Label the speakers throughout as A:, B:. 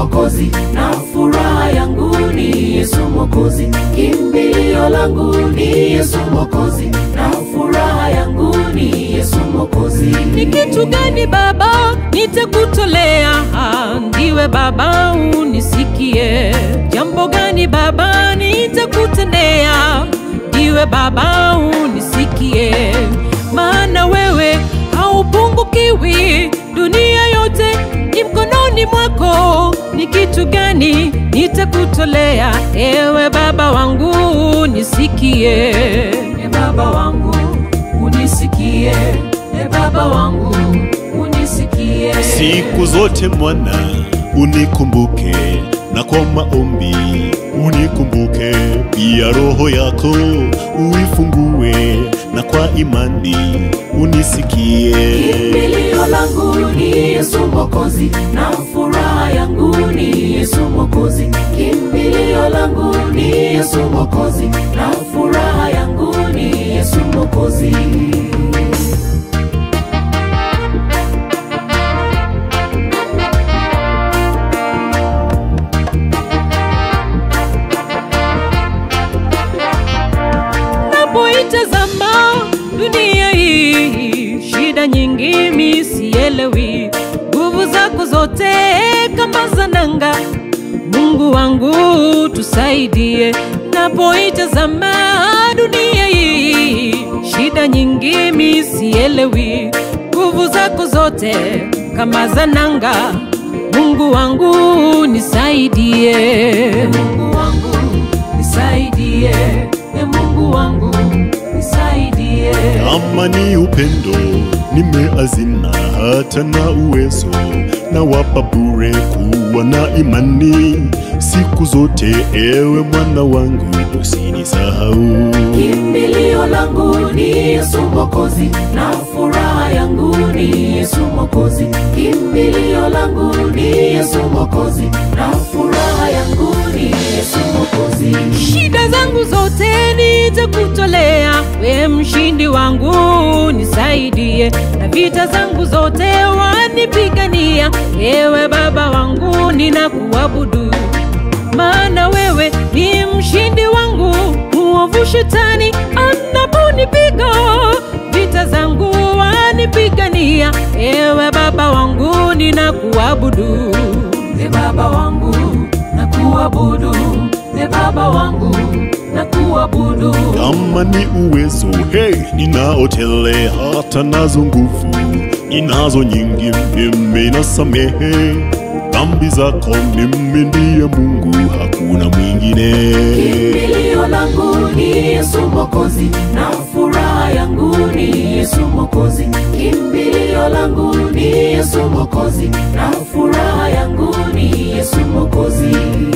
A: Mwokozi, na furaha yangu ni Yesu Mwokozi, kimbilio langu ni Yesu Mwokozi, na furaha yangu ni Yesu Mwokozi.
B: Ni kitu gani Baba nitakutolea? Ndiwe Baba unisikie. Jambo gani Baba nitakutendea? Ndiwe Baba unisikie. Maana wewe haupungukiwi, dunia yote ni mkononi mwako. Ni kitu gani nitakutolea? Ewe Baba wangu unisikie.
A: E Baba wangu unisikie, e Baba wangu unisikie.
C: Siku zote mwana unikumbuke, na kwa maombi unikumbuke, pia roho yako uifungue, na kwa imani unisikie.
A: Kimbilio langu ni Yesu Mwokozi, na furaha yangu ni Yesu Mwokozi. Kimbilio langu ni Yesu Mwokozi, na furaha yangu ni Yesu Mwokozi.
B: Napoitazama dunia hii, shida nyingi mi sielewi, nguvu zako zote kama za nanga. Mungu wangu tusaidie, napoitazama dunia hii, shida nyingi mi sielewi, nguvu zako zote kama za nanga. Mungu wangu nisaidie,
A: Mungu wangu nisaidie, e Mungu wangu nisaidie.
C: Kama ni upendo nimeazina, hata na uwezo na wapa bure kuwa na imani siku zote. Ewe mwana wangu, usinisahau.
A: Kimbilio langu ni Yesu Mwokozi, na furaha yangu ni Yesu Mwokozi. Kimbilio langu ni Yesu Mwokozi, na furaha yangu ni Yesu Mwokozi.
B: shida zangu zote nitakutolea, we mshindi wangu nisaidie, na vita zangu zote wanipigania. Ewe Baba wangu ninakuabudu, maana wewe ni mshindi wangu. Muovu shetani anaponipiga, vita zangu wanipigania. Ewe Baba wangu ninakuabudu.
A: E Baba wangu na kuabudu, e Baba wangu na kuabudu.
C: Kama ni uwezo hey, ninaotele hata nazo nguvu ninazo nyingi, mimi nasamehe dhambi zako, mimi ndiye Mungu, hakuna mwingine.
A: Kimbilio langu ni Yesu Mwokozi, na furaha yangu ni Yesu Mwokozi. Kimbilio langu ni Yesu Mwokozi, na furaha yangu ni Yesu Mwokozi.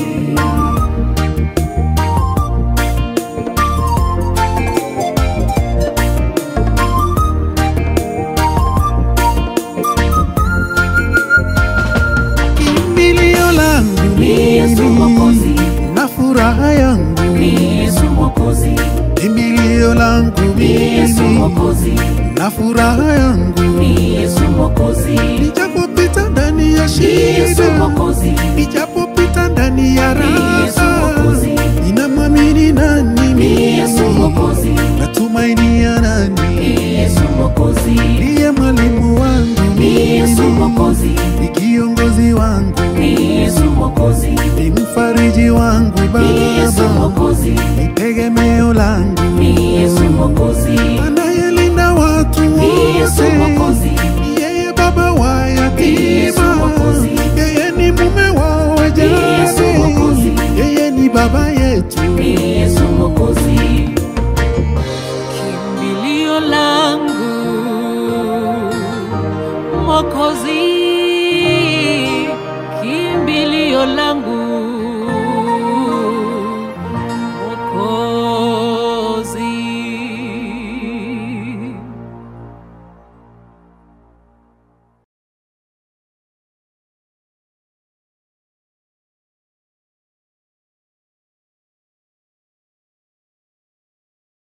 D: kimbilio langu
A: Ni Yesu Mwokozi,
D: na furaha yangu
A: ni Yesu Mwokozi,
D: kimbilio langu
A: ni Yesu Mwokozi,
D: na furaha yangu
A: ni Yesu Mwokozi,
D: nijapopita ndani ya
A: ni Yesu
D: shida
A: Mwokozi,
D: nijapopita ndani ya
A: ni Yesu
D: raha
A: Mwokozi,
D: ninamwamini nani
A: ni Yesu Mwokozi,
D: natumainia nani
A: ni Yesu Mwokozi,
D: ndiye mwalimu wangu
A: ni Yesu Mwokozi,
D: ni kiongozi wangu
A: ni Yesu Mwokozi,
D: ni mfariji wangu
A: ni Yesu
D: baba
A: Mwokozi,
D: ni tegemeo langu
A: ni Yesu Mwokozi,
D: anayelinda watu
A: ni Yesu
D: wote
A: Mwokozi,
D: Ni yeye baba wa
A: Ni Yesu
D: yatima
A: Mwokozi.
D: yeye ni mume wa
A: Ni Yesu Mwokozi.
D: wajane yeye ni baba yetu
A: ni Yesu Mwokozi.
B: kimbilio langu Mwokozi, kimbilio langu